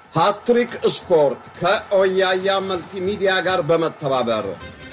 ሃትሪክ ስፖርት ከኦያያ መልቲሚዲያ ጋር በመተባበር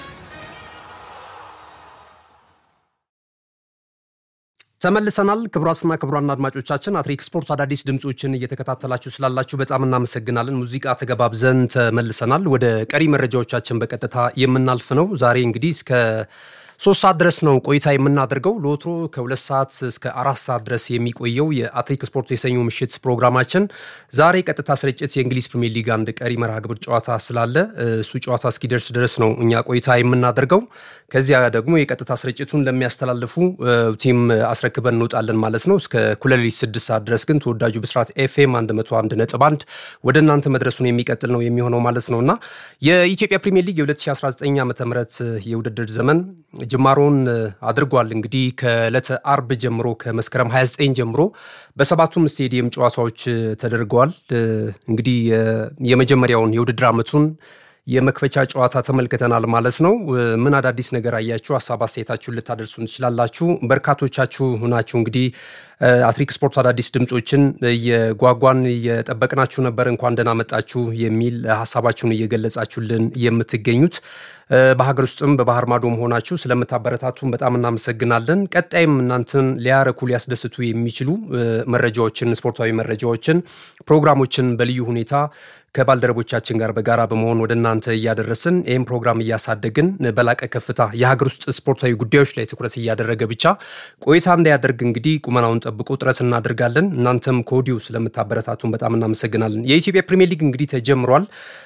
ተመልሰናል። ክቡራትና ክቡራን አድማጮቻችን አትሪክ ስፖርት አዳዲስ ድምፆችን እየተከታተላችሁ ስላላችሁ በጣም እናመሰግናለን። ሙዚቃ ተገባብዘን ተመልሰናል። ወደ ቀሪ መረጃዎቻችን በቀጥታ የምናልፍ ነው። ዛሬ እንግዲህ እስከ ሶስት ሰዓት ድረስ ነው ቆይታ የምናደርገው። ለወትሮ ከሁለት ሰዓት እስከ አራት ሰዓት ድረስ የሚቆየው የአትሪክ ስፖርት የሰኞ ምሽት ፕሮግራማችን ዛሬ ቀጥታ ስርጭት የእንግሊዝ ፕሪሚየር ሊግ አንድ ቀሪ መርሃ ግብር ጨዋታ ስላለ እሱ ጨዋታ እስኪደርስ ድረስ ነው እኛ ቆይታ የምናደርገው። ከዚያ ደግሞ የቀጥታ ስርጭቱን ለሚያስተላልፉ ቲም አስረክበን እንወጣለን ማለት ነው። እስከ ኩለሌሊት ስድስት ሰዓት ድረስ ግን ተወዳጁ ብስራት ኤፍኤም 101 ነጥብ አንድ ወደ እናንተ መድረሱን የሚቀጥል ነው የሚሆነው ማለት ነው እና የኢትዮጵያ ፕሪሚየር ሊግ የ2019 ዓ ም የውድድር ዘመን ጅማሮን አድርጓል። እንግዲህ ከዕለተ አርብ ጀምሮ ከመስከረም 29 ጀምሮ በሰባቱም ስቴዲየም ጨዋታዎች ተደርገዋል። እንግዲህ የመጀመሪያውን የውድድር ዓመቱን የመክፈቻ ጨዋታ ተመልክተናል ማለት ነው። ምን አዳዲስ ነገር አያችሁ? ሀሳብ አስተያየታችሁን ልታደርሱን ትችላላችሁ። በርካቶቻችሁ ናችሁ እንግዲህ አትሪክ ስፖርት አዳዲስ ድምፆችን እየጓጓን እየጠበቅናችሁ ነበር፣ እንኳን ደህና መጣችሁ የሚል ሀሳባችሁን እየገለጻችሁልን የምትገኙት በሀገር ውስጥም በባህር ማዶ መሆናችሁ ስለምታበረታቱን በጣም እናመሰግናለን። ቀጣይም እናንተን ሊያረኩ ሊያስደስቱ የሚችሉ መረጃዎችን፣ ስፖርታዊ መረጃዎችን፣ ፕሮግራሞችን በልዩ ሁኔታ ከባልደረቦቻችን ጋር በጋራ በመሆን ወደ እናንተ እያደረስን ይህም ፕሮግራም እያሳደግን በላቀ ከፍታ የሀገር ውስጥ ስፖርታዊ ጉዳዮች ላይ ትኩረት እያደረገ ብቻ ቆይታ እንዳያደርግ እንግዲህ ቁመናውን ጠብቆ ጥረት እናደርጋለን። እናንተም ከወዲሁ ስለምታበረታቱን በጣም እናመሰግናለን። የኢትዮጵያ ፕሪሚየር ሊግ እንግዲህ ተጀምሯል።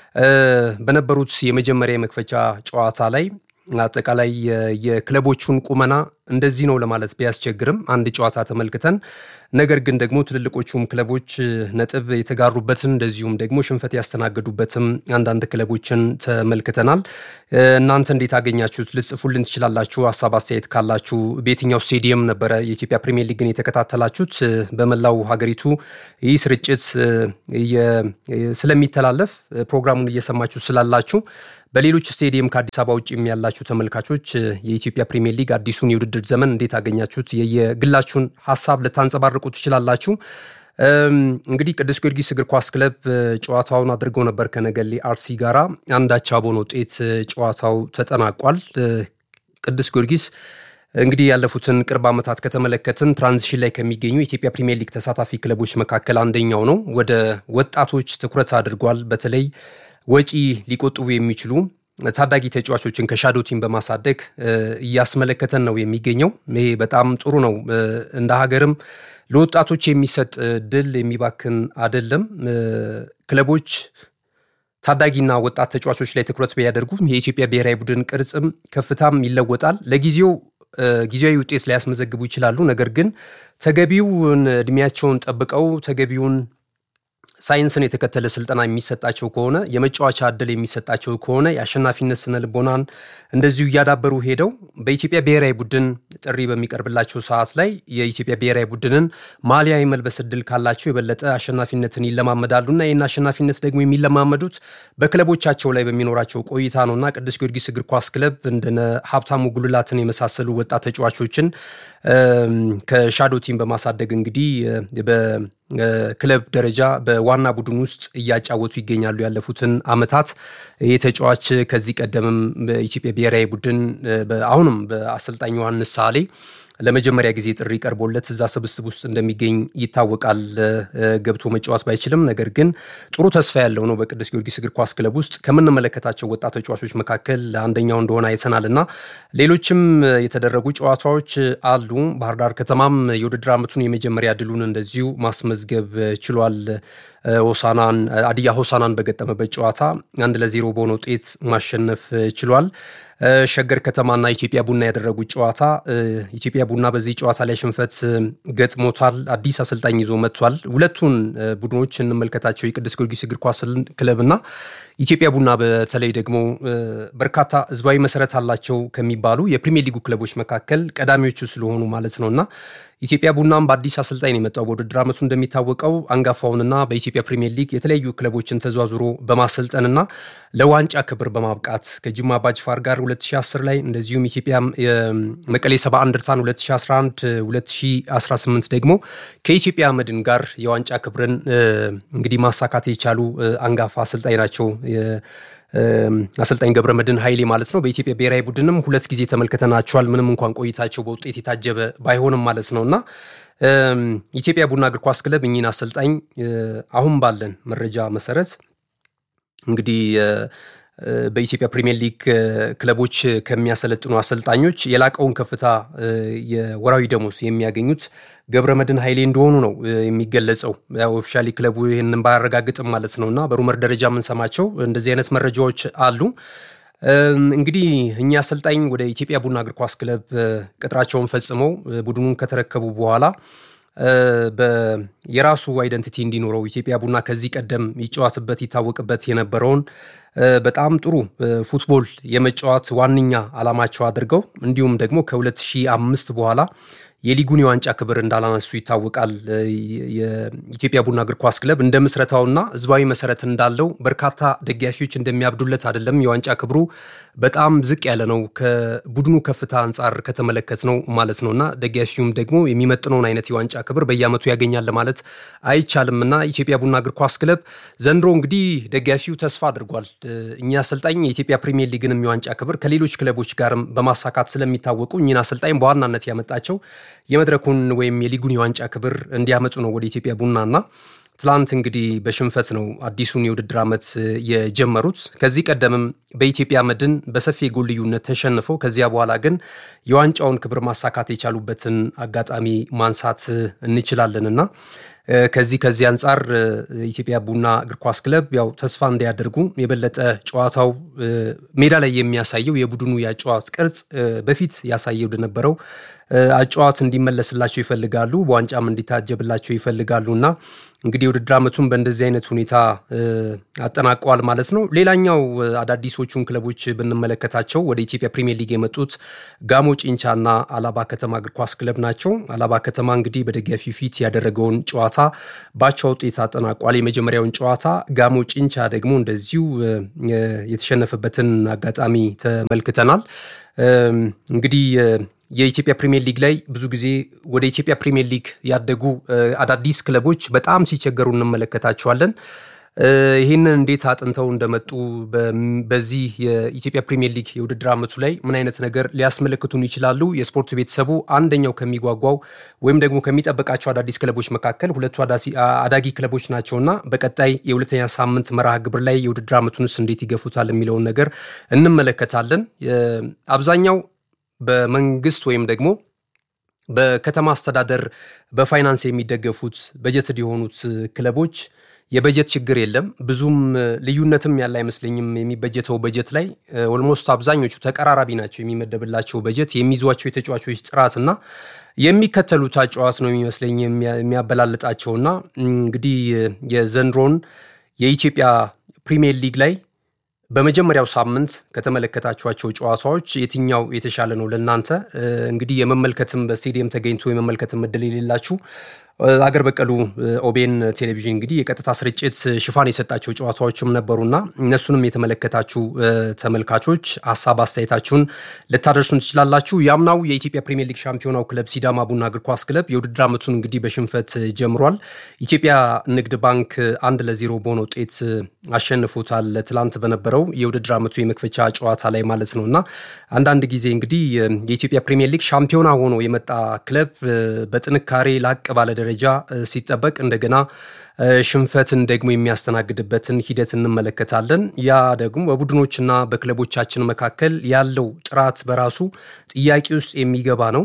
በነበሩት የመጀመሪያ የመክፈቻ ጨዋታ ላይ አጠቃላይ የክለቦቹን ቁመና እንደዚህ ነው ለማለት ቢያስቸግርም አንድ ጨዋታ ተመልክተን ነገር ግን ደግሞ ትልልቆቹም ክለቦች ነጥብ የተጋሩበትን እንደዚሁም ደግሞ ሽንፈት ያስተናገዱበትም አንዳንድ ክለቦችን ተመልክተናል። እናንተ እንዴት አገኛችሁት? ልጽፉልን ትችላላችሁ። ሀሳብ አስተያየት ካላችሁ በየትኛው ስቴዲየም ነበረ የኢትዮጵያ ፕሪሚየር ሊግን የተከታተላችሁት? በመላው ሀገሪቱ ይህ ስርጭት ስለሚተላለፍ ፕሮግራሙን እየሰማችሁ ስላላችሁ በሌሎች ስቴዲየም ከአዲስ አበባ ውጭ ያላችሁ ተመልካቾች የኢትዮጵያ ፕሪሚየር ሊግ አዲሱን የውድድር ዘመን እንዴት አገኛችሁት? የግላችሁን ሀሳብ ልታንጸባርቁ ትችላላችሁ። እንግዲህ ቅዱስ ጊዮርጊስ እግር ኳስ ክለብ ጨዋታውን አድርገው ነበር ከነገሌ አርሲ ጋራ አንድ አቻ በሆነ ውጤት ጨዋታው ተጠናቋል። ቅዱስ ጊዮርጊስ እንግዲህ ያለፉትን ቅርብ ዓመታት ከተመለከትን ትራንዚሽን ላይ ከሚገኙ የኢትዮጵያ ፕሪሚየር ሊግ ተሳታፊ ክለቦች መካከል አንደኛው ነው። ወደ ወጣቶች ትኩረት አድርጓል። በተለይ ወጪ ሊቆጥቡ የሚችሉ ታዳጊ ተጫዋቾችን ከሻዶ ቲም በማሳደግ እያስመለከተን ነው የሚገኘው። ይሄ በጣም ጥሩ ነው። እንደ ሀገርም ለወጣቶች የሚሰጥ ድል የሚባክን አይደለም። ክለቦች ታዳጊና ወጣት ተጫዋቾች ላይ ትኩረት ቢያደርጉ የኢትዮጵያ ብሔራዊ ቡድን ቅርጽም ከፍታም ይለወጣል። ለጊዜው ጊዜያዊ ውጤት ሊያስመዘግቡ ይችላሉ። ነገር ግን ተገቢውን እድሜያቸውን ጠብቀው ተገቢውን ሳይንስን የተከተለ ስልጠና የሚሰጣቸው ከሆነ የመጫወቻ እድል የሚሰጣቸው ከሆነ የአሸናፊነት ስነ ልቦናን እንደዚሁ እያዳበሩ ሄደው በኢትዮጵያ ብሔራዊ ቡድን ጥሪ በሚቀርብላቸው ሰዓት ላይ የኢትዮጵያ ብሔራዊ ቡድንን ማሊያ የመልበስ እድል ካላቸው የበለጠ አሸናፊነትን ይለማመዳሉና ይህን አሸናፊነት ደግሞ የሚለማመዱት በክለቦቻቸው ላይ በሚኖራቸው ቆይታ ነውና ቅዱስ ጊዮርጊስ እግር ኳስ ክለብ እንደነ ሀብታሙ ጉልላትን የመሳሰሉ ወጣት ተጫዋቾችን ከሻዶ ቲም በማሳደግ እንግዲህ ክለብ ደረጃ በዋና ቡድን ውስጥ እያጫወቱ ይገኛሉ። ያለፉትን አመታት ይህ ተጫዋች ከዚህ ቀደምም በኢትዮጵያ ብሔራዊ ቡድን አሁንም በአሰልጣኝ ዮሐንስ ሳሌ ለመጀመሪያ ጊዜ ጥሪ ቀርቦለት እዛ ስብስብ ውስጥ እንደሚገኝ ይታወቃል። ገብቶ መጫወት ባይችልም ነገር ግን ጥሩ ተስፋ ያለው ነው። በቅዱስ ጊዮርጊስ እግር ኳስ ክለብ ውስጥ ከምንመለከታቸው ወጣት ተጫዋቾች መካከል አንደኛው እንደሆነ አይተናል እና ሌሎችም የተደረጉ ጨዋታዎች አሉ። ባህር ዳር ከተማም የውድድር ዓመቱን የመጀመሪያ ድሉን እንደዚሁ ማስመዝገብ ችሏል። ሆሳናን አዲያ ሆሳናን በገጠመበት ጨዋታ አንድ ለዜሮ በሆነ ውጤት ማሸነፍ ችሏል። ሸገር ከተማና ኢትዮጵያ ቡና ያደረጉት ጨዋታ ኢትዮጵያ ቡና በዚህ ጨዋታ ላይ ሽንፈት ገጥሞታል። አዲስ አሰልጣኝ ይዞ መጥቷል። ሁለቱን ቡድኖች እንመልከታቸው። የቅዱስ ጊዮርጊስ እግር ኳስ ክለብና ኢትዮጵያ ቡና በተለይ ደግሞ በርካታ ህዝባዊ መሰረት አላቸው ከሚባሉ የፕሪሚየር ሊጉ ክለቦች መካከል ቀዳሚዎቹ ስለሆኑ ማለት ነው እና ኢትዮጵያ ቡናም በአዲስ አሰልጣኝ ነው የመጣው። በውድድር ዓመቱ እንደሚታወቀው አንጋፋውንና በኢትዮጵያ ፕሪሚየር ሊግ የተለያዩ ክለቦችን ተዘዋዝሮ በማሰልጠንና ለዋንጫ ክብር በማብቃት ከጅማ አባጅፋር ጋር 2010 ላይ እንደዚሁም ኢትዮጵያ መቀሌ 71 እንደርታን 2011 2018 ደግሞ ከኢትዮጵያ መድን ጋር የዋንጫ ክብርን እንግዲህ ማሳካት የቻሉ አንጋፋ አሰልጣኝ ናቸው። አሰልጣኝ ገብረ መድን ኃይሌ ማለት ነው። በኢትዮጵያ ብሔራዊ ቡድንም ሁለት ጊዜ ተመልክተናቸዋል። ምንም እንኳን ቆይታቸው በውጤት የታጀበ ባይሆንም ማለት ነው እና ኢትዮጵያ ቡና እግር ኳስ ክለብ እኚህን አሰልጣኝ አሁን ባለን መረጃ መሰረት እንግዲህ በኢትዮጵያ ፕሪሚየር ሊግ ክለቦች ከሚያሰለጥኑ አሰልጣኞች የላቀውን ከፍታ የወራዊ ደሞዝ የሚያገኙት ገብረ መድን ኃይሌ እንደሆኑ ነው የሚገለጸው። ኦፊሻሊ ክለቡ ይህንን ባያረጋግጥም ማለት ነው እና በሩመር ደረጃ የምንሰማቸው እንደዚህ አይነት መረጃዎች አሉ። እንግዲህ እኚህ አሰልጣኝ ወደ ኢትዮጵያ ቡና እግር ኳስ ክለብ ቅጥራቸውን ፈጽመው ቡድኑን ከተረከቡ በኋላ የራሱ አይደንቲቲ እንዲኖረው ኢትዮጵያ ቡና ከዚህ ቀደም ይጫወትበት ይታወቅበት የነበረውን በጣም ጥሩ ፉትቦል የመጫወት ዋነኛ ዓላማቸው አድርገው እንዲሁም ደግሞ ከ2005 በኋላ የሊጉን የዋንጫ ክብር እንዳላነሱ ይታወቃል። የኢትዮጵያ ቡና እግር ኳስ ክለብ እንደ ምስረታውና ህዝባዊ መሰረት እንዳለው በርካታ ደጋፊዎች እንደሚያብዱለት አይደለም። የዋንጫ ክብሩ በጣም ዝቅ ያለ ነው ከቡድኑ ከፍታ አንጻር ከተመለከት ነው ማለት ነው እና ደጋፊውም ደግሞ የሚመጥነውን አይነት የዋንጫ ክብር በየዓመቱ ያገኛል ለማለት አይቻልም እና ኢትዮጵያ ቡና እግር ኳስ ክለብ ዘንድሮ እንግዲህ ደጋፊው ተስፋ አድርጓል። እኛ አሰልጣኝ የኢትዮጵያ ፕሪሚየር ሊግንም የዋንጫ ክብር ከሌሎች ክለቦች ጋርም በማሳካት ስለሚታወቁ እኚህን አሰልጣኝ በዋናነት ያመጣቸው የመድረኩን ወይም የሊጉን የዋንጫ ክብር እንዲያመጡ ነው ወደ ኢትዮጵያ ቡናና ትላንት እንግዲህ በሽንፈት ነው አዲሱን የውድድር ዓመት የጀመሩት። ከዚህ ቀደምም በኢትዮጵያ መድን በሰፊ የጎል ልዩነት ተሸንፈው ከዚያ በኋላ ግን የዋንጫውን ክብር ማሳካት የቻሉበትን አጋጣሚ ማንሳት እንችላለንና ከዚህ ከዚህ አንጻር ኢትዮጵያ ቡና እግር ኳስ ክለብ ያው ተስፋ እንዲያደርጉ የበለጠ ጨዋታው ሜዳ ላይ የሚያሳየው የቡድኑ የአጨዋወት ቅርጽ በፊት ያሳየው ወደነበረው አጨዋወት እንዲመለስላቸው ይፈልጋሉ። በዋንጫም እንዲታጀብላቸው ይፈልጋሉ እና እንግዲህ የውድድር ዓመቱን በእንደዚህ አይነት ሁኔታ አጠናቀዋል ማለት ነው። ሌላኛው አዳዲሶቹን ክለቦች ብንመለከታቸው ወደ ኢትዮጵያ ፕሪሚየር ሊግ የመጡት ጋሞ ጭንቻና አላባ ከተማ እግር ኳስ ክለብ ናቸው። አላባ ከተማ እንግዲህ በደጋፊው ፊት ያደረገውን ጨዋታ ባቻ ውጤት አጠናቋል። የመጀመሪያውን ጨዋታ ጋሞ ጭንቻ ደግሞ እንደዚሁ የተሸነፈበትን አጋጣሚ ተመልክተናል። እንግዲህ የኢትዮጵያ ፕሪሚየር ሊግ ላይ ብዙ ጊዜ ወደ ኢትዮጵያ ፕሪሚየር ሊግ ያደጉ አዳዲስ ክለቦች በጣም ሲቸገሩ እንመለከታቸዋለን። ይህንን እንዴት አጥንተው እንደመጡ በዚህ የኢትዮጵያ ፕሪሚየር ሊግ የውድድር ዓመቱ ላይ ምን አይነት ነገር ሊያስመለክቱን ይችላሉ? የስፖርት ቤተሰቡ አንደኛው ከሚጓጓው ወይም ደግሞ ከሚጠብቃቸው አዳዲስ ክለቦች መካከል ሁለቱ አዳጊ ክለቦች ናቸውና በቀጣይ የሁለተኛ ሳምንት መርሃ ግብር ላይ የውድድር ዓመቱንስ እንዴት ይገፉታል የሚለውን ነገር እንመለከታለን። አብዛኛው በመንግስት ወይም ደግሞ በከተማ አስተዳደር በፋይናንስ የሚደገፉት በጀትድ የሆኑት ክለቦች የበጀት ችግር የለም። ብዙም ልዩነትም ያለ አይመስለኝም። የሚበጀተው በጀት ላይ ኦልሞስት አብዛኞቹ ተቀራራቢ ናቸው። የሚመደብላቸው በጀት የሚይዟቸው የተጫዋቾች ጥራትና የሚከተሉት አጨዋወት ነው የሚመስለኝ የሚያበላልጣቸውና እንግዲህ የዘንድሮን የኢትዮጵያ ፕሪሚየር ሊግ ላይ በመጀመሪያው ሳምንት ከተመለከታችኋቸው ጨዋታዎች የትኛው የተሻለ ነው ለእናንተ? እንግዲህ የመመልከትም በስቴዲየም ተገኝቶ የመመልከትም እድል የሌላችሁ አገር በቀሉ ኦቤን ቴሌቪዥን እንግዲህ የቀጥታ ስርጭት ሽፋን የሰጣቸው ጨዋታዎችም ነበሩና እነሱንም የተመለከታችሁ ተመልካቾች ሀሳብ አስተያየታችሁን ልታደርሱን ትችላላችሁ። ያምናው የኢትዮጵያ ፕሪሚየር ሊግ ሻምፒዮናው ክለብ ሲዳማ ቡና እግር ኳስ ክለብ የውድድር ዓመቱን እንግዲህ በሽንፈት ጀምሯል። ኢትዮጵያ ንግድ ባንክ አንድ ለዜሮ በሆነ ውጤት አሸንፎታል። ትላንት በነበረው የውድድር ዓመቱ የመክፈቻ ጨዋታ ላይ ማለት ነው እና አንዳንድ ጊዜ እንግዲህ የኢትዮጵያ ፕሪሚየር ሊግ ሻምፒዮና ሆኖ የመጣ ክለብ በጥንካሬ ላቅ ባለ ደረጃ ሲጠበቅ እንደገና ሽንፈትን ደግሞ የሚያስተናግድበትን ሂደት እንመለከታለን። ያ ደግሞ በቡድኖችና በክለቦቻችን መካከል ያለው ጥራት በራሱ ጥያቄ ውስጥ የሚገባ ነው።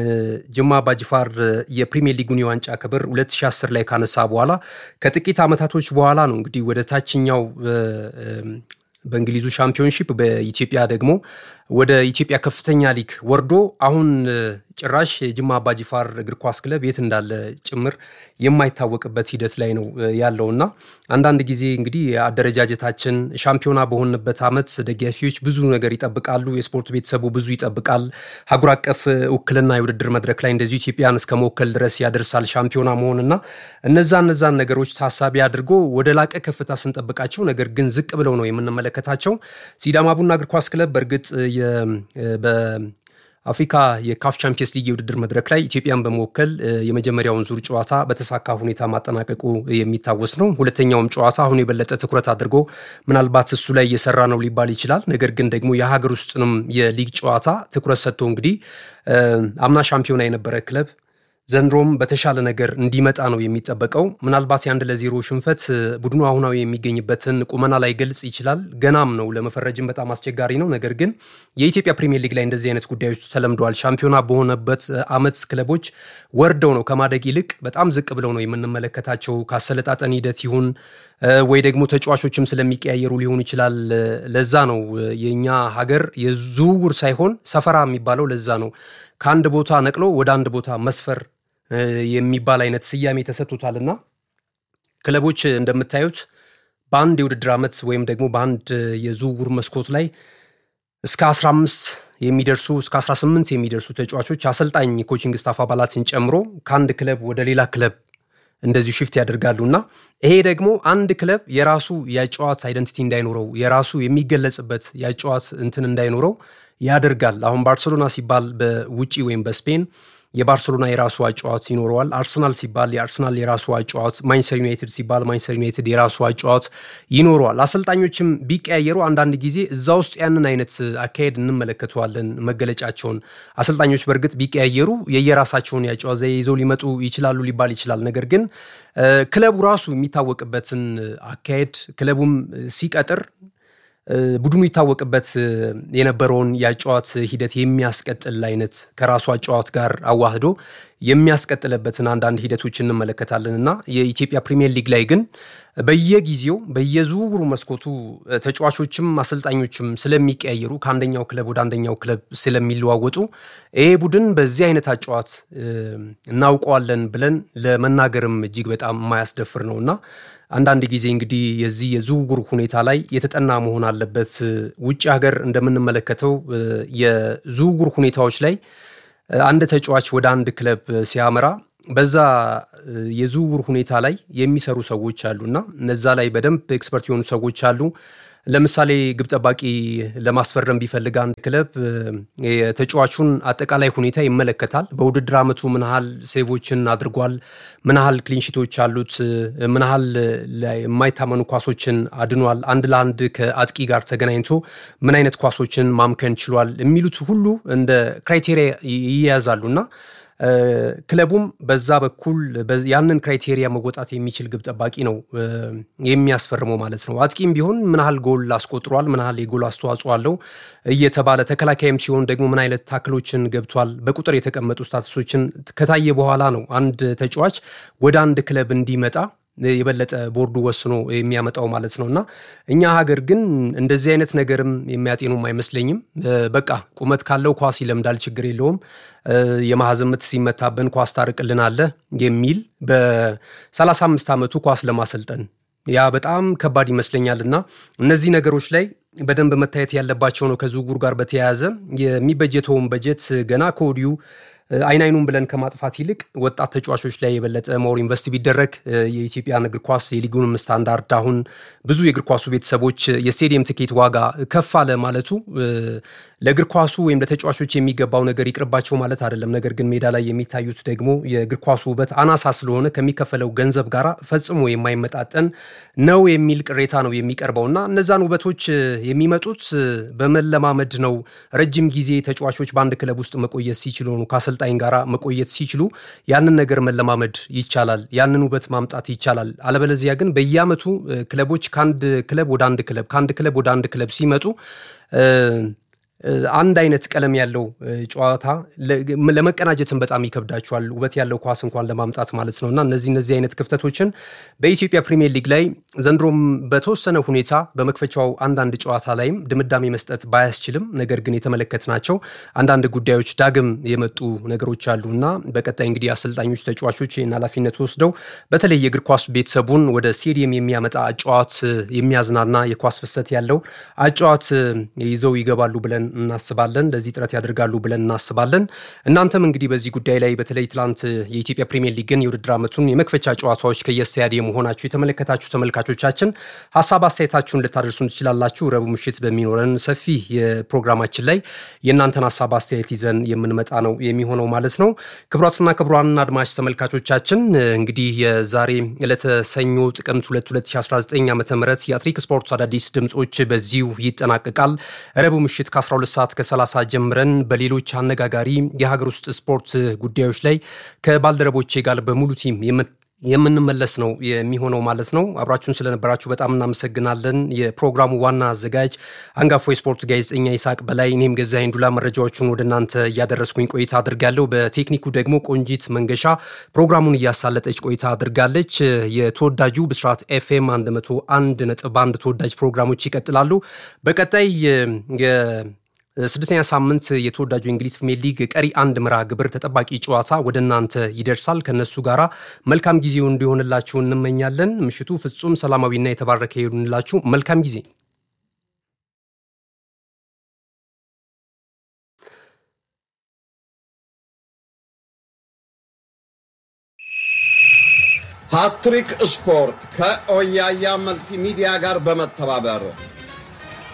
ጅማ አባጅፋር የፕሪሚየር ሊጉን የዋንጫ ክብር 2010 ላይ ካነሳ በኋላ ከጥቂት ዓመታቶች በኋላ ነው እንግዲህ ወደ ታችኛው በእንግሊዙ ሻምፒዮንሺፕ በኢትዮጵያ ደግሞ ወደ ኢትዮጵያ ከፍተኛ ሊግ ወርዶ አሁን ጭራሽ የጅማ አባጂፋር እግር ኳስ ክለብ የት እንዳለ ጭምር የማይታወቅበት ሂደት ላይ ነው ያለውና አንዳንድ ጊዜ እንግዲህ አደረጃጀታችን ሻምፒዮና በሆንበት ዓመት ደጋፊዎች ብዙ ነገር ይጠብቃሉ። የስፖርት ቤተሰቡ ብዙ ይጠብቃል። ሀገር አቀፍ ውክልና የውድድር መድረክ ላይ እንደዚሁ ኢትዮጵያን እስከ መወከል ድረስ ያደርሳል ሻምፒዮና መሆንና እነዛ እነዛን ነገሮች ታሳቢ አድርጎ ወደ ላቀ ከፍታ ስንጠብቃቸው ነገር ግን ዝቅ ብለው ነው የምንመለከታቸው። ሲዳማ ቡና እግር ኳስ ክለብ በእርግጥ በአፍሪካ የካፍ ቻምፒየንስ ሊግ የውድድር መድረክ ላይ ኢትዮጵያን በመወከል የመጀመሪያውን ዙር ጨዋታ በተሳካ ሁኔታ ማጠናቀቁ የሚታወስ ነው። ሁለተኛውም ጨዋታ አሁን የበለጠ ትኩረት አድርጎ ምናልባት እሱ ላይ እየሰራ ነው ሊባል ይችላል። ነገር ግን ደግሞ የሀገር ውስጥንም የሊግ ጨዋታ ትኩረት ሰጥቶ እንግዲህ አምና ሻምፒዮና የነበረ ክለብ ዘንድሮም በተሻለ ነገር እንዲመጣ ነው የሚጠበቀው። ምናልባት የአንድ ለዜሮ ሽንፈት ቡድኑ አሁናዊ የሚገኝበትን ቁመና ላይ ገልጽ ይችላል። ገናም ነው ለመፈረጅም በጣም አስቸጋሪ ነው። ነገር ግን የኢትዮጵያ ፕሪሚየር ሊግ ላይ እንደዚህ አይነት ጉዳዮች ተለምደዋል። ሻምፒዮና በሆነበት ዓመት ክለቦች ወርደው ነው ከማደግ ይልቅ በጣም ዝቅ ብለው ነው የምንመለከታቸው። ካሰለጣጠን ሂደት ይሁን ወይ ደግሞ ተጫዋቾችም ስለሚቀያየሩ ሊሆን ይችላል። ለዛ ነው የእኛ ሀገር የዝውውር ሳይሆን ሰፈራ የሚባለው ለዛ ነው። ከአንድ ቦታ ነቅሎ ወደ አንድ ቦታ መስፈር የሚባል አይነት ስያሜ ተሰጥቶታልና ክለቦች እንደምታዩት በአንድ የውድድር ዓመት ወይም ደግሞ በአንድ የዝውውር መስኮት ላይ እስከ 15 የሚደርሱ እስከ 18 የሚደርሱ ተጫዋቾች አሰልጣኝ ኮቺንግ ስታፍ አባላትን ጨምሮ ከአንድ ክለብ ወደ ሌላ ክለብ እንደዚሁ ሽፍት ያደርጋሉ እና ይሄ ደግሞ አንድ ክለብ የራሱ የጨዋት አይደንቲቲ እንዳይኖረው የራሱ የሚገለጽበት የጨዋት እንትን እንዳይኖረው ያደርጋል። አሁን ባርሴሎና ሲባል በውጪ ወይም በስፔን የባርሴሎና የራሱ አጨዋወት ይኖረዋል። አርሰናል ሲባል የአርሰናል የራሱ አጨዋወት፣ ማንቸስተር ዩናይትድ ሲባል ማንቸስተር ዩናይትድ የራሱ አጨዋወት ይኖረዋል። አሰልጣኞችም ቢቀያየሩ አንዳንድ ጊዜ እዛ ውስጥ ያንን አይነት አካሄድ እንመለከተዋለን መገለጫቸውን። አሰልጣኞች በእርግጥ ቢቀያየሩ የየራሳቸውን የአጨዋወት ዘዬ ይዘው ሊመጡ ይችላሉ ሊባል ይችላል። ነገር ግን ክለቡ ራሱ የሚታወቅበትን አካሄድ ክለቡም ሲቀጥር ቡድኑ ይታወቅበት የነበረውን የአጨዋወት ሂደት የሚያስቀጥል አይነት ከራሱ አጨዋወት ጋር አዋህዶ የሚያስቀጥልበትን አንዳንድ ሂደቶች እንመለከታለን እና የኢትዮጵያ ፕሪሚየር ሊግ ላይ ግን በየጊዜው በየዝውውሩ መስኮቱ ተጫዋቾችም አሰልጣኞችም ስለሚቀያየሩ ከአንደኛው ክለብ ወደ አንደኛው ክለብ ስለሚለዋወጡ ይሄ ቡድን በዚህ አይነት አጨዋወት እናውቀዋለን ብለን ለመናገርም እጅግ በጣም የማያስደፍር ነው እና አንዳንድ ጊዜ እንግዲህ የዚህ የዝውውር ሁኔታ ላይ የተጠና መሆን አለበት። ውጭ ሀገር እንደምንመለከተው የዝውውር ሁኔታዎች ላይ አንድ ተጫዋች ወደ አንድ ክለብ ሲያመራ በዛ የዝውውር ሁኔታ ላይ የሚሰሩ ሰዎች አሉና እነዛ ላይ በደንብ ኤክስፐርት የሆኑ ሰዎች አሉ። ለምሳሌ ግብ ጠባቂ ለማስፈረም ቢፈልግ አንድ ክለብ የተጫዋቹን አጠቃላይ ሁኔታ ይመለከታል። በውድድር ዓመቱ ምን ያህል ሴቮችን አድርጓል፣ ምን ያህል ክሊንሺቶች አሉት፣ ምን ያህል የማይታመኑ ኳሶችን አድኗል፣ አንድ ለአንድ ከአጥቂ ጋር ተገናኝቶ ምን አይነት ኳሶችን ማምከን ችሏል የሚሉት ሁሉ እንደ ክራይቴሪያ ይያዛሉና ክለቡም በዛ በኩል ያንን ክራይቴሪያ መወጣት የሚችል ግብ ጠባቂ ነው የሚያስፈርመው ማለት ነው። አጥቂም ቢሆን ምን ያህል ጎል አስቆጥሯል፣ ምን ያህል የጎል አስተዋጽኦ አለው እየተባለ ተከላካይም ሲሆን ደግሞ ምን አይነት ታክሎችን ገብቷል፣ በቁጥር የተቀመጡ ስታትሶችን ከታየ በኋላ ነው አንድ ተጫዋች ወደ አንድ ክለብ እንዲመጣ የበለጠ ቦርዱ ወስኖ የሚያመጣው ማለት ነው። እና እኛ ሀገር ግን እንደዚህ አይነት ነገርም የሚያጤኑም አይመስለኝም። በቃ ቁመት ካለው ኳስ ይለምዳል፣ ችግር የለውም፣ የማዕዘን ምት ሲመታብን ኳስ ታርቅልናለህ የሚል በ35 ዓመቱ ኳስ ለማሰልጠን ያ በጣም ከባድ ይመስለኛል። እና እነዚህ ነገሮች ላይ በደንብ መታየት ያለባቸው ነው። ከዝውውር ጋር በተያያዘ የሚበጀተውን በጀት ገና ከወዲሁ አይን አይኑን ብለን ከማጥፋት ይልቅ ወጣት ተጫዋቾች ላይ የበለጠ ሞር ኢንቨስት ቢደረግ የኢትዮጵያን እግር ኳስ የሊጉንም ስታንዳርድ አሁን ብዙ የእግር ኳሱ ቤተሰቦች የስቴዲየም ትኬት ዋጋ ከፍ አለ ማለቱ ለእግር ኳሱ ወይም ለተጫዋቾች የሚገባው ነገር ይቅርባቸው ማለት አይደለም። ነገር ግን ሜዳ ላይ የሚታዩት ደግሞ የእግር ኳሱ ውበት አናሳ ስለሆነ ከሚከፈለው ገንዘብ ጋር ፈጽሞ የማይመጣጠን ነው የሚል ቅሬታ ነው የሚቀርበው እና እነዛን ውበቶች የሚመጡት በመለማመድ ነው። ረጅም ጊዜ ተጫዋቾች በአንድ ክለብ ውስጥ መቆየት ሲችሉ ነው ከአሰልጣኝ ጋር መቆየት ሲችሉ ያንን ነገር መለማመድ ይቻላል፣ ያንን ውበት ማምጣት ይቻላል። አለበለዚያ ግን በየዓመቱ ክለቦች ከአንድ ክለብ ወደ አንድ ክለብ ከአንድ ክለብ ወደ አንድ ክለብ ሲመጡ አንድ አይነት ቀለም ያለው ጨዋታ ለመቀናጀትን በጣም ይከብዳቸዋል። ውበት ያለው ኳስ እንኳን ለማምጣት ማለት ነው እና እነዚህ እነዚህ አይነት ክፍተቶችን በኢትዮጵያ ፕሪሚየር ሊግ ላይ ዘንድሮም በተወሰነ ሁኔታ በመክፈቻው አንዳንድ ጨዋታ ላይም ድምዳሜ መስጠት ባያስችልም ነገር ግን የተመለከትናቸው አንዳንድ ጉዳዮች ዳግም የመጡ ነገሮች አሉ እና በቀጣይ እንግዲህ አሰልጣኞች፣ ተጫዋቾች ይህን ኃላፊነት ወስደው በተለይ የእግር ኳስ ቤተሰቡን ወደ ስቴዲየም የሚያመጣ አጨዋወት የሚያዝናና የኳስ ፍሰት ያለው አጨዋወት ይዘው ይገባሉ ብለን እናስባለን። ለዚህ ጥረት ያደርጋሉ ብለን እናስባለን። እናንተም እንግዲህ በዚህ ጉዳይ ላይ በተለይ ትላንት የኢትዮጵያ ፕሪሚየር ሊግን የውድድር ዓመቱን የመክፈቻ ጨዋታዎች ከየስታዲየም መሆናችሁ የተመለከታችሁ ተመልካቾቻችን ሀሳብ አስተያየታችሁን ልታደርሱን ትችላላችሁ። ረቡዕ ምሽት በሚኖረን ሰፊ የፕሮግራማችን ላይ የእናንተን ሀሳብ አስተያየት ይዘን የምንመጣ ነው የሚሆነው ማለት ነው። ክቡራትና ክቡራን አድማጭ ተመልካቾቻችን እንግዲህ የዛሬ ዕለተ ሰኞ ጥቅምት 2 2019 ዓ ም የአትሌቲክ ስፖርት አዳዲስ ድምፆች በዚሁ ይጠናቀቃል። ረቡዕ ምሽት ከ12 ሰዓት ከ30 ጀምረን በሌሎች አነጋጋሪ የሀገር ውስጥ ስፖርት ጉዳዮች ላይ ከባልደረቦቼ ጋር በሙሉ ቲም የምንመለስ ነው የሚሆነው ማለት ነው። አብራችሁን ስለነበራችሁ በጣም እናመሰግናለን። የፕሮግራሙ ዋና አዘጋጅ አንጋፎ የስፖርት ጋዜጠኛ ይስሐቅ በላይ፣ እኔም ገዛኸኝ ዱላ መረጃዎቹን ወደ እናንተ እያደረስኩኝ ቆይታ አድርጋለሁ። በቴክኒኩ ደግሞ ቆንጂት መንገሻ ፕሮግራሙን እያሳለጠች ቆይታ አድርጋለች። የተወዳጁ ብስራት ኤፍኤም 101 ነጥብ አንድ ተወዳጅ ፕሮግራሞች ይቀጥላሉ። በቀጣይ ስድስተኛ ሳምንት የተወዳጁ የእንግሊዝ ፕሪሚየር ሊግ ቀሪ አንድ ምራ ግብር ተጠባቂ ጨዋታ ወደ እናንተ ይደርሳል። ከነሱ ጋራ መልካም ጊዜው እንዲሆንላችሁ እንመኛለን። ምሽቱ ፍጹም ሰላማዊና የተባረከ ይሆንላችሁ። መልካም ጊዜ። ሃትሪክ ስፖርት ከኦያያ መልቲሚዲያ ጋር በመተባበር